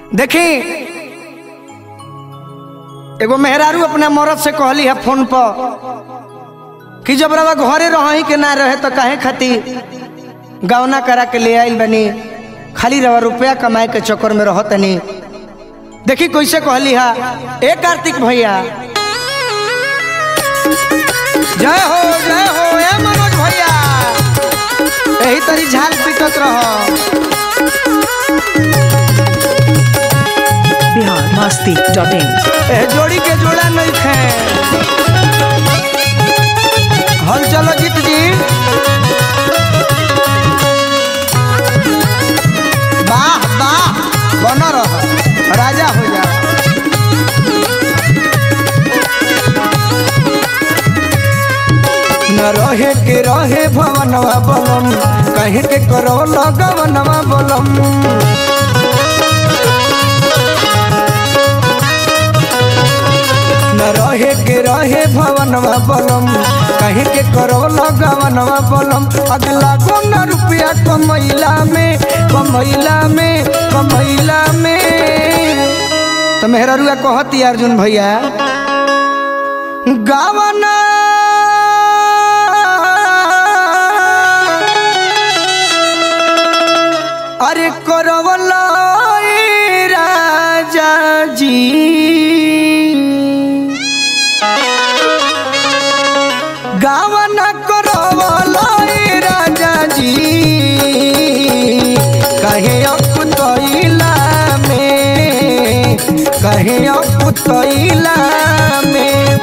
देखी एगो मेहरारू अपने मरद से कहली है फोन पर कि जब रवा घरे रही के ना रहे तो काहे खातिर गवना करा के ले आइल बनी खाली रवा रुपया कमाए के चक्कर में रह तनी देखी कैसे कहली हा ए कार्तिक भैया जय हो जय हो ए मनोज भैया यही तरी झाल पीटत रह बिहार मस्ती डॉट इन ए जोड़ी के जोड़ा नहीं खे हल चलो जीत जी वाह वाह बन रह राजा हो जा न रहे के रहे भवनवा बलम कहे के करो लगवनवा बलम न रहे के रहे भवनवा बलम कहे के करो लगवनवा बलम अगला को न रुपया कमैला में कमैला में कमैला में तो मेहररुआ कहती अर्जुन भैया गावना अरे करवला ए राजा जी गावन करवला ए राजा जी कहे अपुतैला में कहे अपुतैला में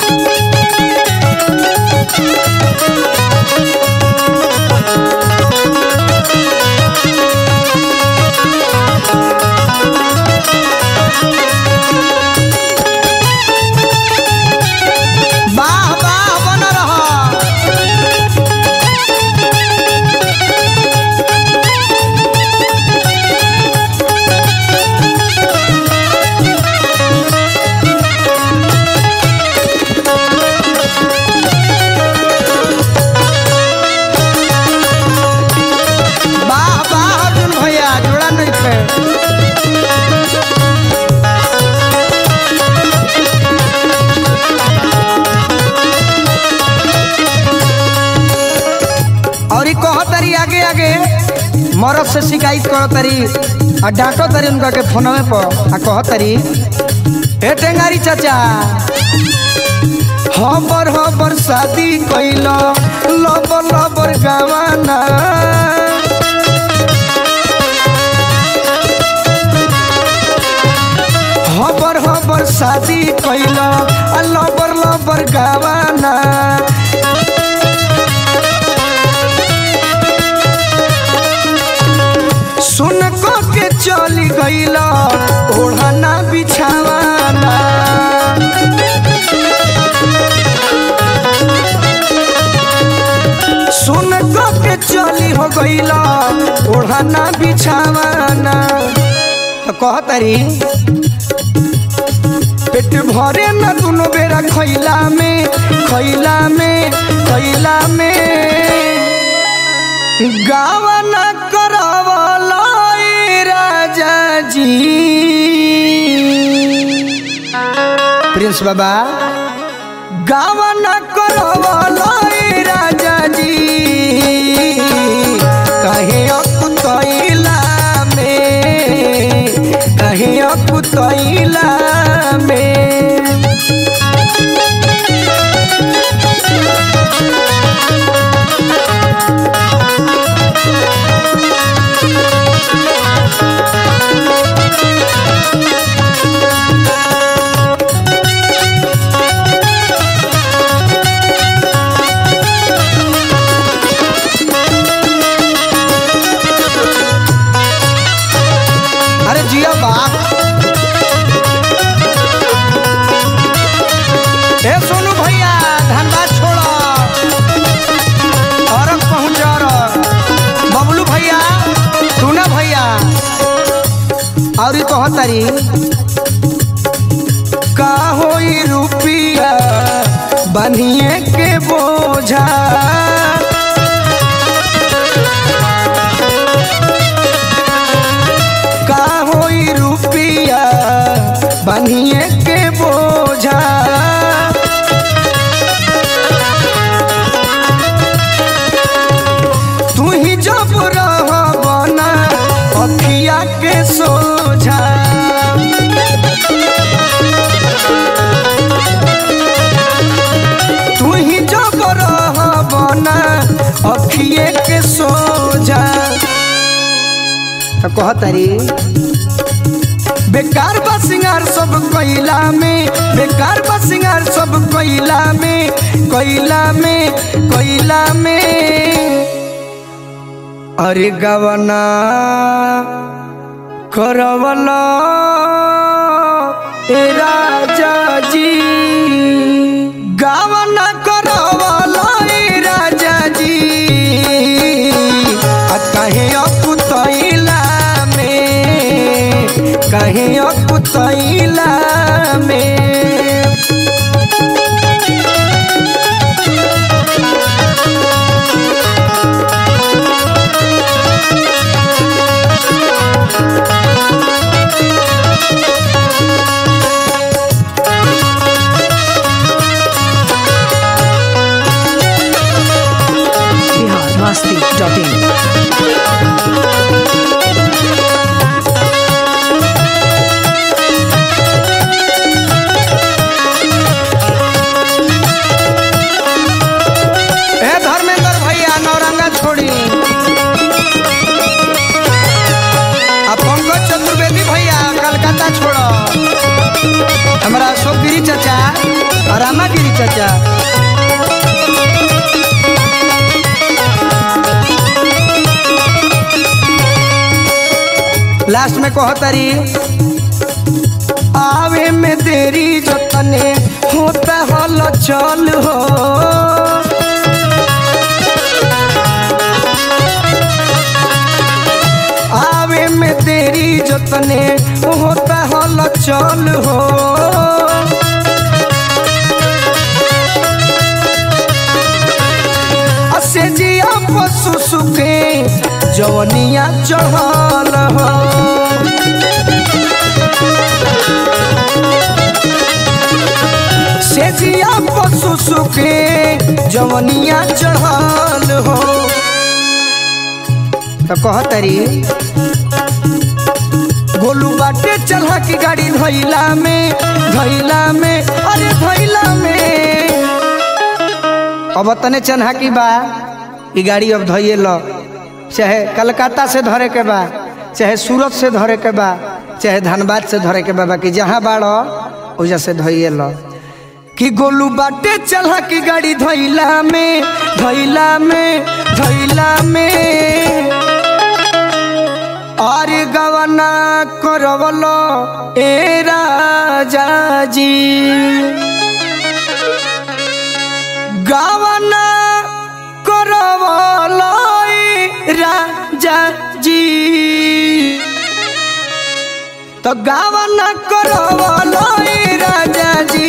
वाह वाह बन रहा वाह वाह अर्जुन भैया जोड़ा नहीं थे और ई कह तरी आगे आगे मरद से शिकायत करो तरी आ डांटो तरी उनका के फोनवे पर आ कह तरी हे टेंगारी चाचा हबर हबर शादी कैल लबर लबर गवाना हबर हबर शादी कैल आ लबर लबर गवाना सुन को के चली गईला ओढ़ना बिछावाना सुन को के चली हो गईला ओढ़ना बिछावाना तो कहतरी पेट भरे न दुनो बेरा खैला में खैला में खैला में गावन करवला ए राजा जी प्रिंस बाबा गावन करवला ए राजा जी कहे अकुतैला में कहे अकुतैला में अरे जिया बाप ए सोनू भैया धनबाद छोड़ो और पहुंच बबलू भैया टूना भैया और ई कहतरी का होई रुपिया बनिए के बोझा का होई रुपिया जवानिए के बोझा तू ही जब रहबना अखिया के सोझा तू ही जब रहबना अखिए के सोझा तो कहतारी बेकार बा सिंगार सब कोइला में बेकार बा सिंगार सब कोइला में कोइला में कोइला में अरे गवना करवला ए राजा जी गवना करवला ए राजा जी आ कहे अकुतैला में कहे अकुतैला में बिहार मस्ती डॉट इन ए धर्मेंद्र भैया नौरंगा छोड़ी आ पंकज चतुर्वेदी भैया कलकत्ता छोड़ो हमारा अशोक गिरी चाचा और रामा गिरी चाचा लास्ट में कहो तारी आवे में देरी जतने होता हल चल हो आवे में तेरी जतने होता हल चल हो असे जिया पशु सुखे जवनिया चढ़ल हो से जिया पशु सुखे जवनिया चढ़ल हो तो कहतरी गोलू बाटे चढ़ा की गाड़ी धैला में धैला में अरे धैला में अब तने चन्हा की बा ई गाड़ी अब धैये लो चाहे कलकत्ता से धरे के बा चाहे सूरत से धरे के बा चाहे धनबाद से धरे के बा बाकी जहाँ बाड़ो ओजा से धैये लो कि गोलू बाटे चढ़ा की गाड़ी धैला में धैला में धैला में अरे गवना करवलो ए राजा जी गवना करवलो ए राजा जी तो गवना करवलो ए राजा जी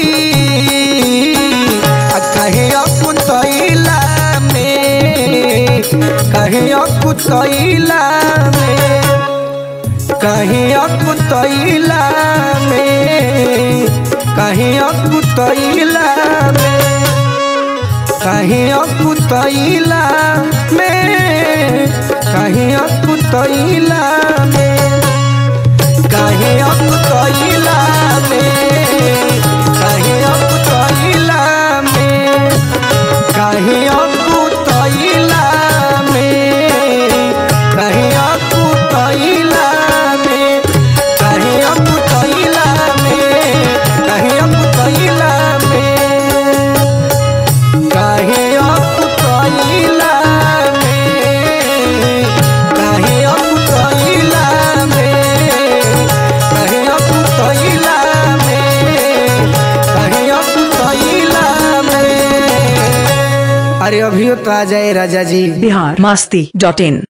आ कहे अकुतैला में कहे अकुतैला में कहीं अकुतैला में कहीं अकुतैला में कहीं अकुतैला में कहीं अकुतैला में कहीं अकुतैला में कहीं अकुतैला में कहीं अकुतैला में कहीं अकुतैला में कहीं अकुतैला में कहीं अकुतैला में कहीं अकुतैला में कहीं अकुतैला में कहीं अकुतैला में कहीं अकुतैला में अरे अभियो तो आ जाए राजा जी बिहार मस्ती डॉट इन